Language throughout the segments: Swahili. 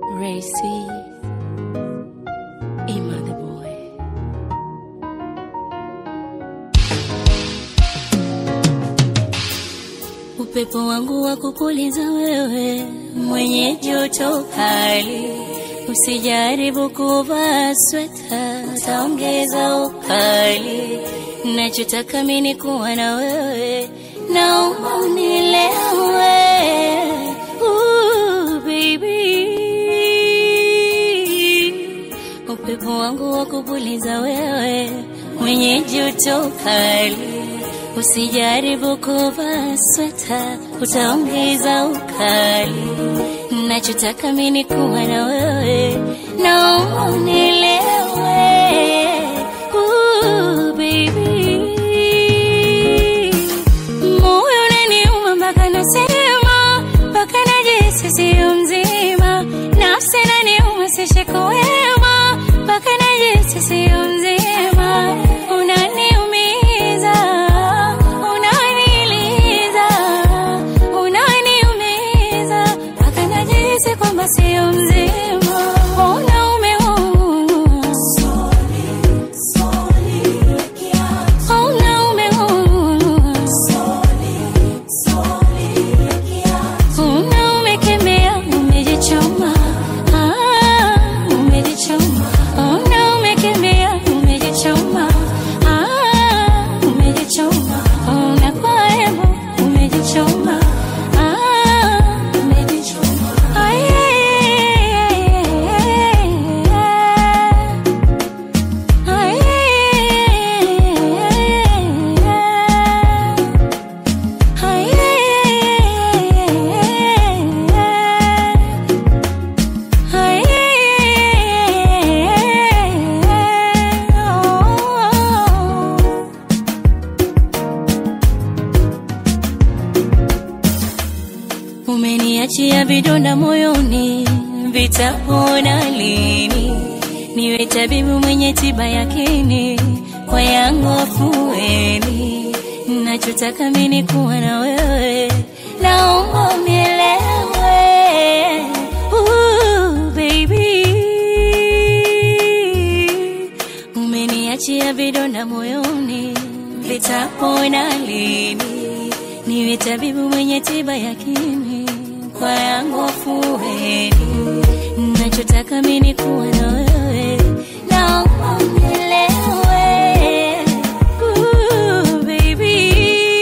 Racy, Ima the boy. Upepo wangu wa kupuliza wewe, mwenye joto kali, usijaribu kuvaa sweta, utaongeza ukali. Nachotaka mimi ni kuwa na wewe, naomba unielewe. Ooh, baby upepo wangu wa kupuliza wewe, mwenye joto kali, usijaribu kuvaa sweta, utaongeza ukali. Nachotaka mimi ni kuwa na wewe, naomba unielewe. Ooh, baby. Moyo unaniuma mpaka nasema, mpaka najisi sio mzima, nafsi inaniuma sishiko wema, mpaka najisi sio mzima, unaniumiza, unaniliza, unaniumiza, mpaka najisi kwamba sio mzima, unaume unaume Una umekemea, umejichoma, ah, umejichoma. Una umekemea, umejichoma, ah, umejichoma. Una kwa hebu, umejichoma, ah, umejichoma. Ay, ay, ay, ay, ay, ay, ay. Umeniachia vidonda moyoni, vitapona lini? Niwe tabibu mwenye tiba yakini, kwa yangu afueni. Nachotaka mimi ni kuwa na wewe, naomba unielewe. Ooh, baby. Umeniachia vidonda moyoni, vitapona lini? Niwe tabibu mwenye tiba yakini, kwa yangu afueni. Nachotaka mimi ni kuwa na wewe, naomba unielewe. Ooh, baby.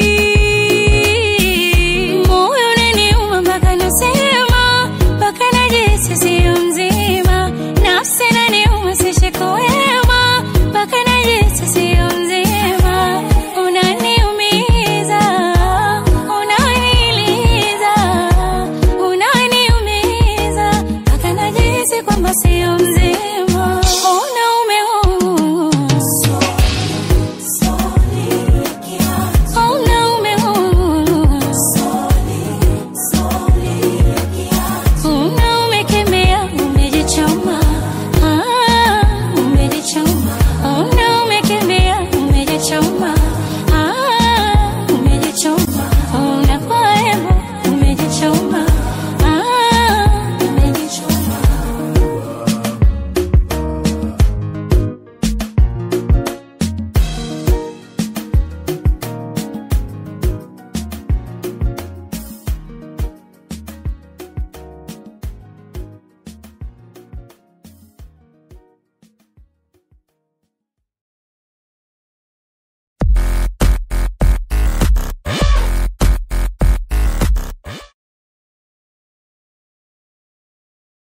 Moyo unaniuma mpaka nasema, mpaka najisi sio mzima, nafsi inaniuma sishiko wema, mpaka najisi sio mzima, unaniumiza, unaniliza, unaniumiza, mpaka najisi kwamba sio